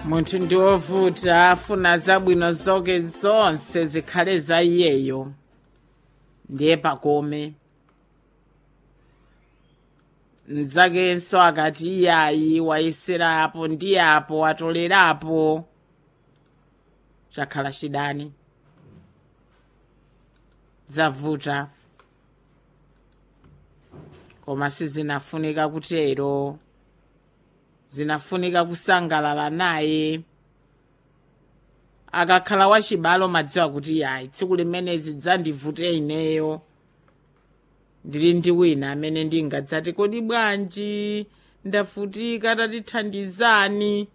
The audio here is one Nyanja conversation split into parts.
munthu ndi wovuta afuna zabwino zoke zonse zikhale za iyeyo ndiye pakome mnzakenso akati iyayi wayeserapo ndi apo watolerapo chakhala chidani zavuta koma sizinafunika kutero zinafunika kusangalala naye akakhala wachibalo madziwa kuti yayi tsiku limenezi dzandivute ineyo ndili ndi wina amene ndingadzati kodi bwanji ndavutika tatithandizani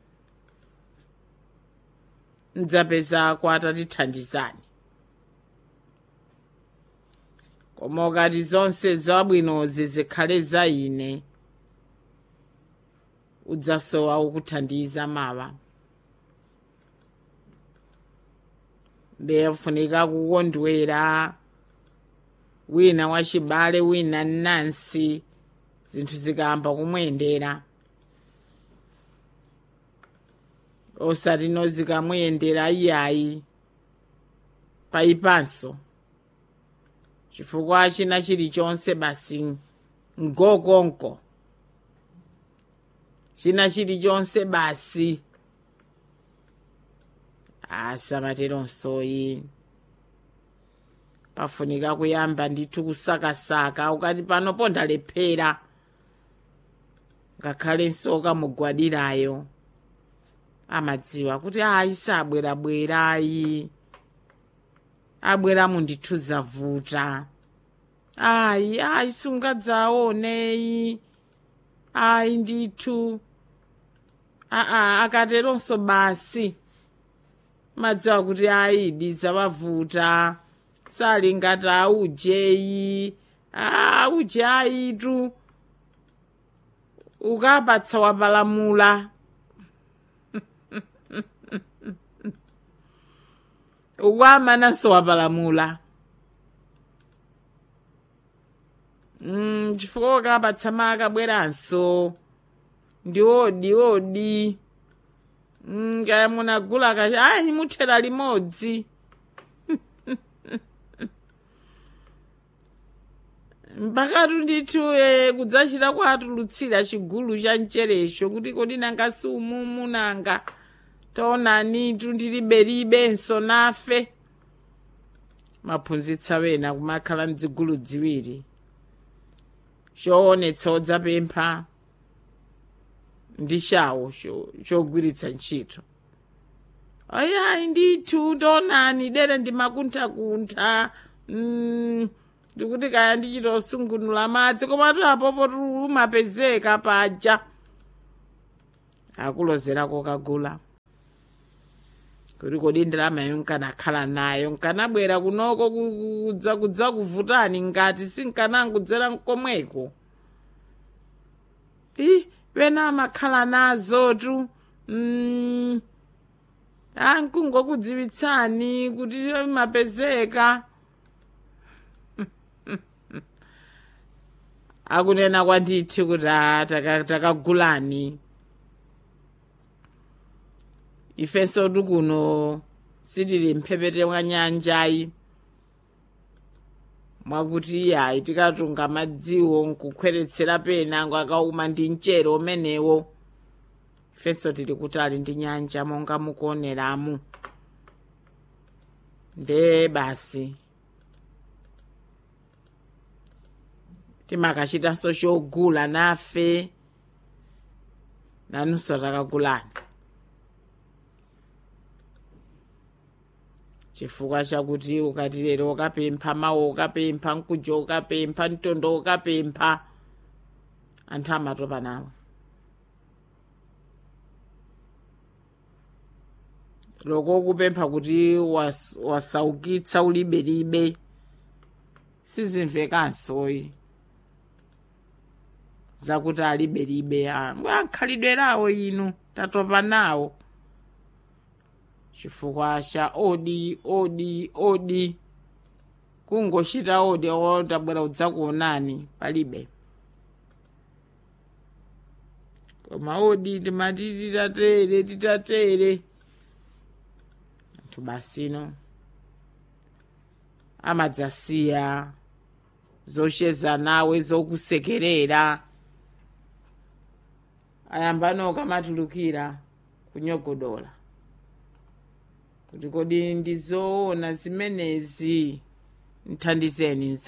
mdzapezako atatithandizani koma ukati zonse zabwinozi zikhale za ine udzasowa ukuthandiza mawa mbefunika kukondwera wina wachibale wina nansi zinthu zikayamba kumuyendera osati no zikamuyendera iyayi payipanso chifukwa china chilichonse basi ngokonko china chilichonse basi asamateronsoyi pafunika kuyamba ndithu kusakasaka ukati pano pondalephera ngakhalenso kamugwadirayo amadziwa kuti ayi sabwerabwera ayi abweramo ndithu zavuta ayi ayi sungadzaoneyi ayi ndithu aa akateronso basi madziwa kuti ayi zawavuta sali ngati aujeyi auje ayitu ukapatsa wapalamula ukwamananso wapalamula mm, chifukwa ukapatsa makabweranso ndi odi odi mm, kaya munagula kachi ayi muthera limodzi mpakatu ndithu e, kudzachita kwatulutsira chigulu cha mcherecho kuti kodi nanga si umumu nanga taonani tundiliberibenso nafe maphunzitsa wena kumakhala mdzigulu dziwiri choonetsa odzapempha ndi chawo chogwiritsa ntchito ayayi ndithu taonani dera ndimakunthakuntha mm, ndikuti kaya ndichita usungunula madzi komatu apopo lumapezeka paja akulozerako kagula kuti kodi ndalamayo nkanakhala nayo nkanabwera kunoko kudza kudza kuvutani ngati sinkanangudzera nkomweko i pena amakhala nazotu mm, ankungokudziwitsani kuti mapezeka akunena kwandithu kuti takagulani ifenso tikuno sitili mphepete mwa nyanjayi mwakuti yayi tikatunga madziwo nkukhweretsera pena ngakauma ndi mchere umenewo ifenso tili kutali ndi nyanja monga mukuoneramu nde basi timakachitanso chogula nafe nanunso takagulani chifukwa chakuti ukati lero ukapempha mawu ukapempha mkujo ukapempha mtondo ukapempha anthu amatopa nawe loko kupempha kuti was, wasaukitsa ulibelibe sizimvekansoyi zakuti alibelibe ankhalidwe lawo inu tatopa nawo chifukwa cha odi odi odi kungochita odi otabwera udzakuonani palibe koma odi timati titatere titatere anthu basino amadzasiya zocheza nawe zokusekerera ayambano kamatulukira kunyogodola kuti kodi ndizoona zimenezi nthandizeni